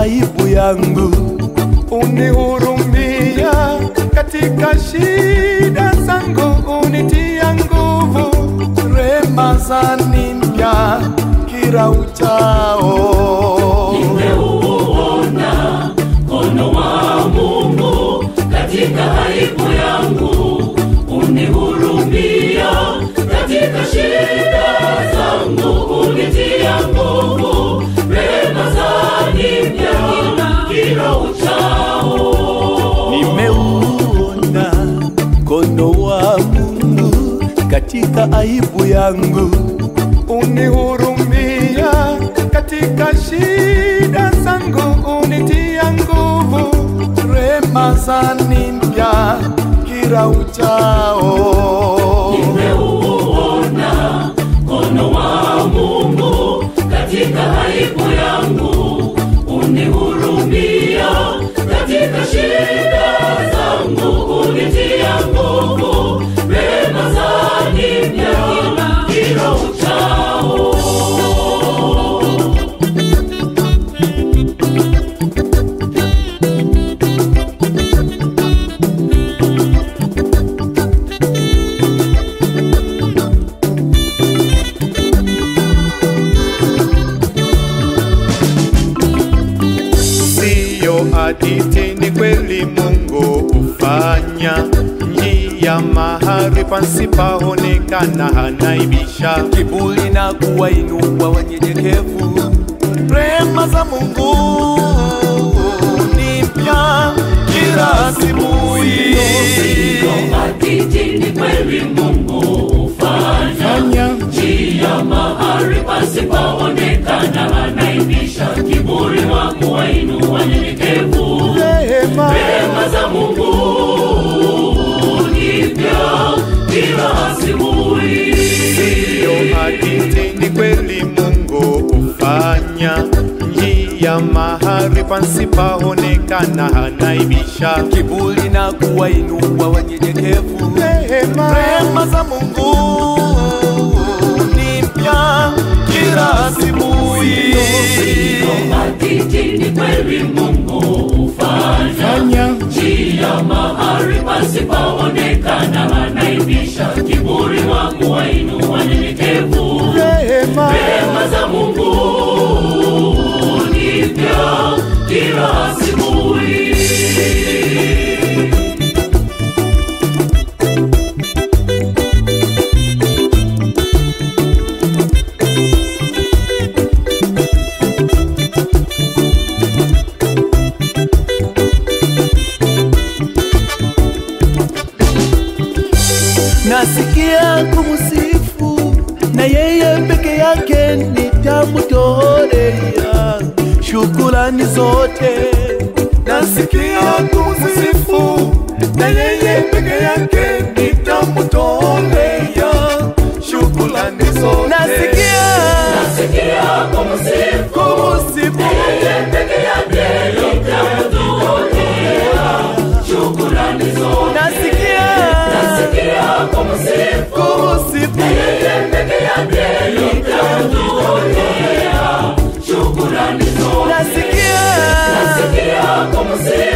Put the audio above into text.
aibu yangu, unihurumia katika shida zangu, unitia nguvu, rema zanimpya kila uchao. nimeuona mkono wa Mungu katika aibu yangu, unihurumia katika shida zangu, unitia nguvu, rehema zanipya kila uchao. Nimeuona mkono wa Mungu katika aibu yangu, unihurumia katika shida zangu, unitia nguvu, rema zanimpya kila uchao. Nimeuona mkono wa Mungu katika aibu yangu, unihurumia katika shida zangu, unitia nguvu, rehema zanipya kila uchao. Siyo hadithi, ni kweli Mungu hufanya njia mahali pasipoonekana, hanaibisha kiburi na kuwainua wanyenyekevu. Rehema za Mungu ni mpya kila asubuhi. Hadithi ni kweli Mungu hufanya njia mahali pasipoonekana, anaibisha kiburi wa kuwainua wanyenyekevu. Rehema Rehema za Mungu ni mpya kila asubuhi. Siyo hadithi, ni kweli Mungu hufanya njia mahali pasipoonekana, hanaibisha kiburi na kuwainua wanyenyekevu. Rehema za Mungu ni mpya kila asubuhi. Hadithi ni kweli Mungu hufanya njia mahali pasipoonekana, anaibisha kiburi wa kuwainua wanyenyekevu. Rehema Rehema za Mungu ni mpya kila asubuhi. nasikia kumsifu na yeye peke yake nitamtolea shukrani zote. Nasikia kumsifu na yeye peke yake nitamtolea shukrani zote. Nasikia Nasikia kumsifu kumsifu yeye peke yake nitamtolea shukrani zote. nasikia Nasikia kumsifu kumsifu yeye peke yake nitamtolea shukrani zote. nasikia Nasikia kumsifu